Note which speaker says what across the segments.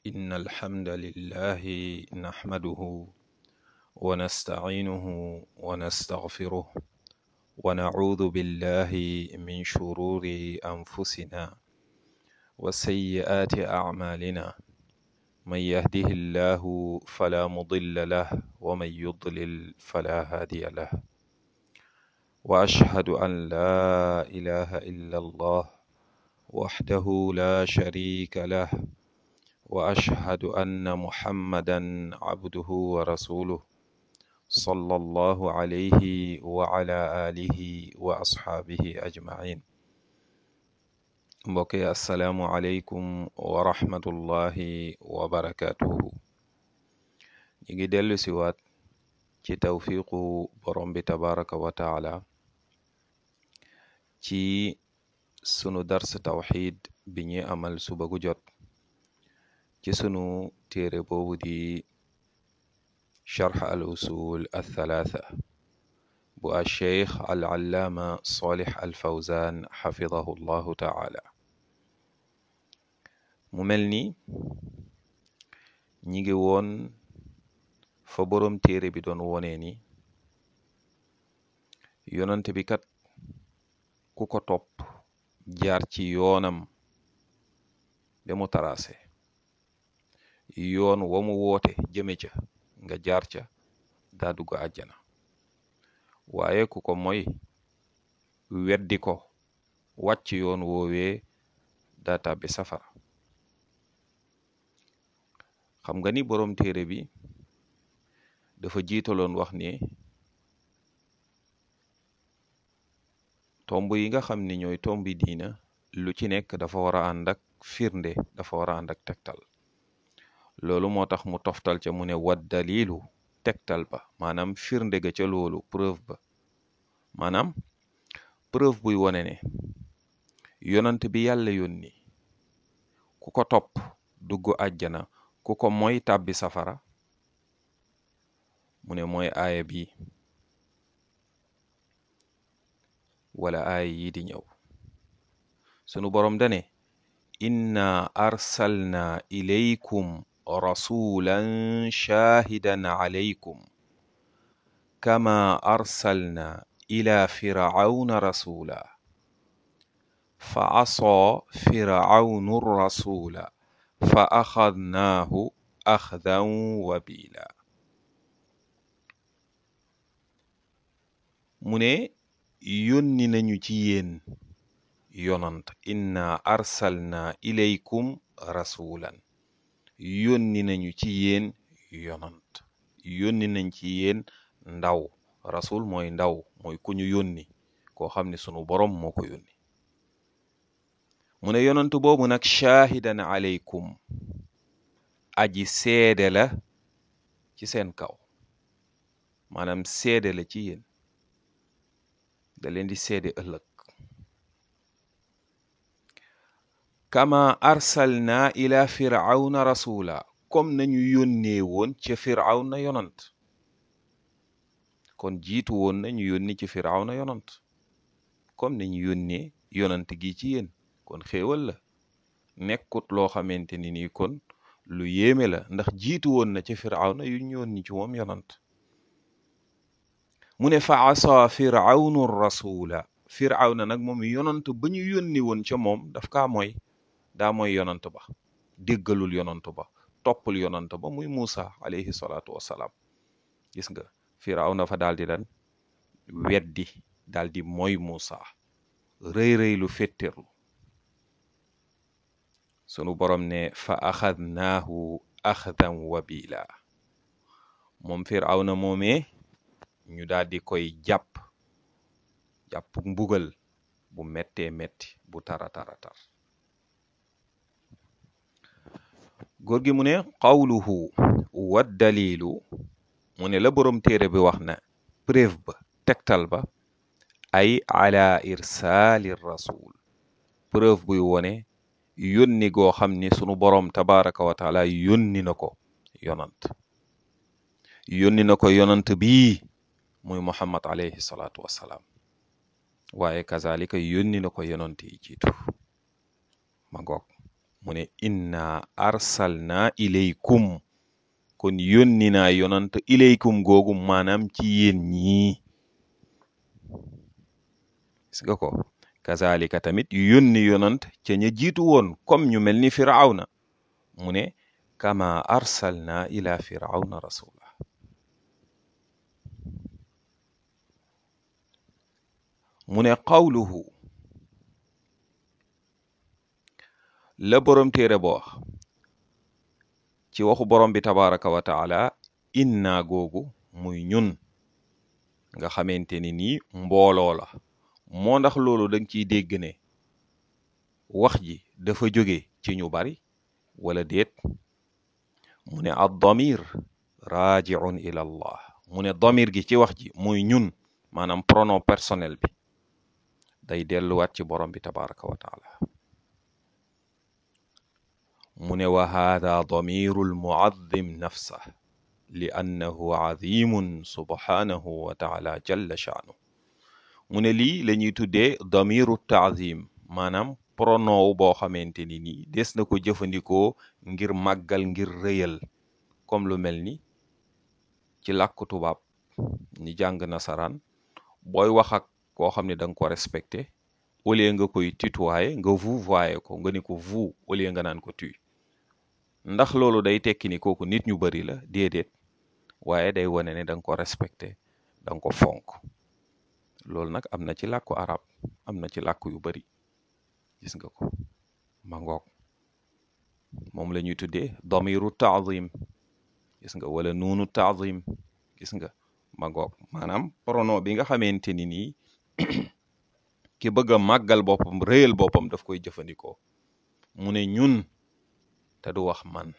Speaker 1: إن الحمد لله نحمده ونستعينه ونستغفره ونعوذ بالله من شرور أنفسنا وسيئات أعمالنا من يهده الله فلا مضل له ومن يضلل فلا هادي له وأشهد أن لا إله إلا الله وحده لا شريك له وأشهد أن محمدا عبده ورسوله صلى الله عليه وعلى آله وأصحابه أجمعين mbokk yi asalaamu aleykum wa rahmatullahi wa barakatuhu ñi ngi dellu siwaat ci tawfiqu borom bi tabaraka wa taala ci sunu dars tawxid bi ñuy amal suba gu jot ci sunu téere boobu di charx al usul althalatha bu a cheikh al allaama solih al fawzan xafidahu llahu taala mu mel ni ñi ngi woon fa boroom téere bi doon wonee ni yonent bi kat ku ko topp jaar ci yoonam ba mu taraase yoon wa mu woote jëme ca nga jaar ca daa dugg àjjana waaye ku ko moy weddi ko wàcc yoon woowee daa tàbbi safara xam nga ni boroom téere bi dafa jiitaloon wax ni tomb yi nga xam ni ñooy tombi diina lu ci nekk dafa war a ànd ak firnde dafa war a ànd ak tegtal loolu moo tax mu toftal ca mu ne wat dalilu tegtal ba maanaam firnde ga ca loolu preuve ba maanaam preuve buy wone ne yonant bi yàlla yónni ku ko topp dugg àjjana ku ko moy tàbbi safara mu ne mooy aaya bi wala aaya yi di ñëw sunu boroom dane inna arsalna ilaykum rasulan shahidan alaykum kama arsalna ila fircauna rasula fa asaa fircaunu rasula fa axadnaahu axdan wabila mu ne yónni nañu ci yéen yonant inna arsalna ilaykum rasulan yónni nañu ci yéen yonant yónni nañ ci yéen ndaw rasul mooy ndaw mooy ku ñu yónni koo xam ne sunu boroom moo ko yónni mu ne yonant boobu nag shaahidan alaykum aji seede la ci seen kaw maanaam seede la ci yéen da leen di seede ëllëg kama arsalna ila firawna rasula comme nañu yónnee woon ca firawna yonant kon jiitu woon nañu yónni ci firawna yonant comme nañu yónnee yonant gi ci yéen kon xéewal la nekkut loo xamante ni nii kon lu yéeme la ndax jiitu woon na ci firawna yu ñu yónni ci moom yonant mu ne fa asa firawnu rasula firawna nag moom yonant ba ñu yónni woon ca moom daf kaa mooy daa mooy yonant ba déggalul yonant ba toppul yonant ba muy Muusa alayhi salaatu wassalaam gis nga firawna fa daal di dan weddi daal di mooy Muusa rëy rëy lu féttéerlu sunu borom ne fa axadnaahu axdan wabila moom firawna moomee ñu daal di koy jàpp jàpp mbugal bu mettee metti bu tara tara tar góor gi mu ne qawluhu wa dalilu mu ne la boroom téere bi wax na preuve ba tegtal ba ay ala irsaali rasul preuve buy wone yónni goo xam ni sunu boroom tabaraka wa taala yónni na ko yonant yónni na ko yonant bii muy muhammad alayhi salaatu wassalaam waaye kazalika yónni na ko yonant yi jiitu ma ngoog mu ne inna arsalna ilaykum kon yónni naa yonant ilaykum googu maanaam ci yéen ñii gis nga ko kazalika tamit yónni yonant ca ña jiitu woon comme ñu mel ni firawna mu ne kama arsalna ila firawna rasula mu ne qawluhu la borom téere bo wax ci waxu borom bi tabaraka wa taala inna googu muy ñun nga xamante ni nii mbooloo la moo ndax loolu danga ciy dégg ne wax ji dafa jóge ci ñu bari wala déet mu ne ad damir rajiun ila allah mu ne damir gi ci wax ji muy ñun maanaam pronom personnel bi day delluwaat ci borom bi tabaraka wa taala mu ne wa hada damiru almuazim nafsa li annahu azimun subhanahu wa taala jalla shaanu mu ne lii la ñuy tuddee damiru taazim maanaam pronom boo xamante ni nii des na ko jëfandikoo ngir màggal ngir rëyal comme lu mel ni ci làkku tubaab ñi jàng nasaraan booy wax ak koo xam ne da nga ko respecté au lieu nga koy tutoyer nga vouvoyer ko nga ni ko vous au lieu nga naan ko tu ndax loolu day tekki ni kooku nit ñu bari la déedéet waaye day wane ne da nga ko respecté da nga ko fonk loolu nag am na ci làkku arab am na ci làkk yu bari gis nga ko ma ngoog moom la ñuy tuddee damiru taazim gis nga wala nuunu taazim gis nga ma ngoog maanaam pronom bi nga xamante ni nii ki bëgg a màggal boppam réyal boppam daf koy jëfandikoo mu ne ñun te du wax man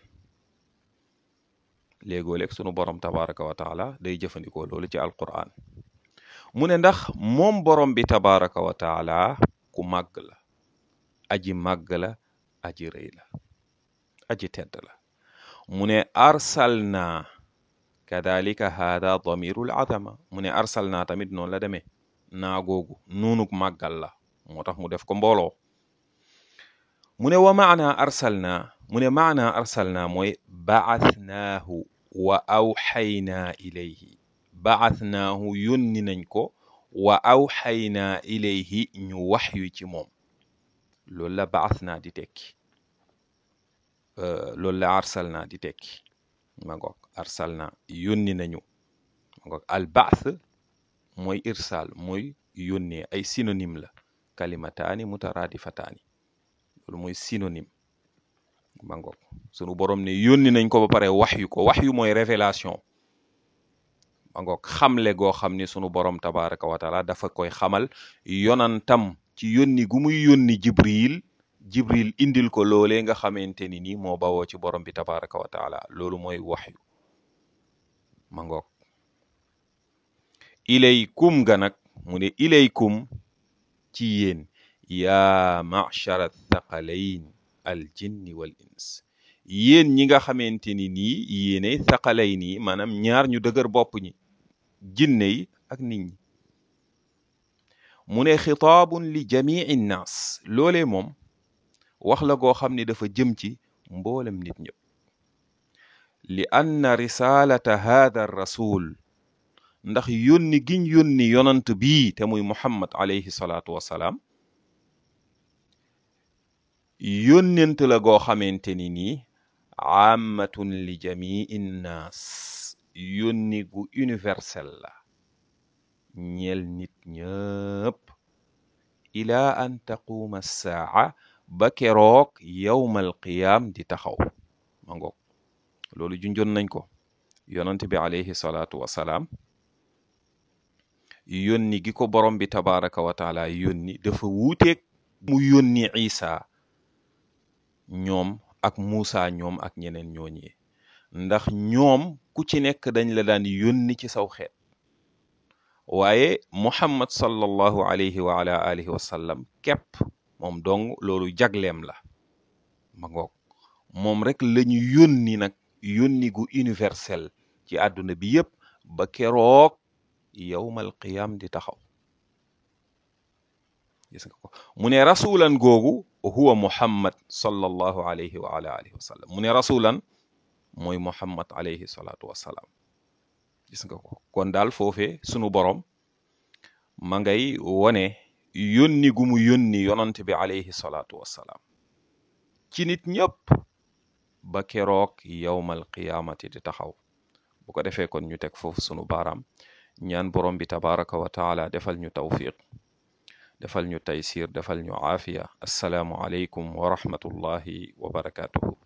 Speaker 1: léegoo léeg sunu borom tabaraka wa taala day jëfandikoo loolu ci alquran mu ne ndax moom borom bi tabaraka wa taala ku màgg la aji màgg la aji rëy la aji tedd la mu ne arsalna kadalika hada damirul adama mu ne arsalna tamit noonu la demee naa googu nuunuk màggal la moo tax mu def ko mbooloo mu ne wa maana arsalna mu ne maana arsalna mooy ba'athnaahu wa awxaynaa ilayhi ba'athnaahu yónni nañ ko wa awxaynaa ilayhi ñu wax yu ci moom loolu la ba'athnaa di tekki loolu la arsalna di tekki ma ngoog arsalna yónni nañu ma ngoog al ba'th mooy irsal mooy yónnee ay synonyme la kalimataani mutaraadifataani loolu mooy synonyme ma ngoog sunu borom ne yónni nañ ko ba pare wax yu ko wax yu mooy révélation ma ngoog xamle goo xam ni sunu borom tabaraka wa taala dafa koy xamal yonantam ci yónni gu muy yónni jibril jibril indil ko loolee nga xamante ni nii moo bawoo ci borom bi tabaraka wa taala loolu mooy wax yu ma ngoog ilaykum ga nag mu ne ilaykum ci yéen yaa machara thaqalayn al jinni wal ins yéen ñi nga xamante ni nii yéenay thaqalay nii maanaam ñaar ñu dëgër bopp ñi jinne yi ak nit ñi mu ne xitaabun li jamii nnaas loolee moom wax la goo xam ne dafa jëm ci mboolem nit ñëpp li anna risalata haada rasul ndax yónni giñ yónni yonant bii te muy muhammad alayhi salaatu wassalaam yónnent la goo xamante ni nii ammatun li jamii nnaas yónni gu universel la ñeel nit ñëpp ila an taquuma saa ba keroog yawmal qiyaam di taxaw ma ngoog loolu junjoon nañ ko yonant bi alayhi salaatu wassalaam yónni gi ko borom bi tabaraka wa taala yónni dafa wuuteeg mu yónni isa ñoom ak Muusa ñoom ak ñeneen ñooñee ndax ñoom ku ci nekk dañ la daan yónni ci saw xeet waaye muhammad sallallahu alayhi wa ala alihi wa sallam képp moom dong loolu jagleem la ma ngoog moom rek lañu yónni nag yónni gu universel ci àdduna bi yépp ba keroog yawmal qiyam di taxaw gis nga ko mu ne rasulan googu huwa muhammad sallallahu alayhi wa ala alihi wa sallam mu ne rasulan mooy muhammad alayhi salaatu wassalaam gis nga ko kon daal foofee sunu borom ma ngay wone yónni gu mu yónni yonant bi alayhi salaatu wassalaam ci nit ñëpp ba keroog yawmal qiyaamati di taxaw bu ko defee kon ñu teg foofu sunu baaraam ñaan borom bi tabaraka wa taala defal ñu tawfiq defal ñu taysir defal ñu aafiya assalaamu aleykum wa rahmatullahi wa barakatuhu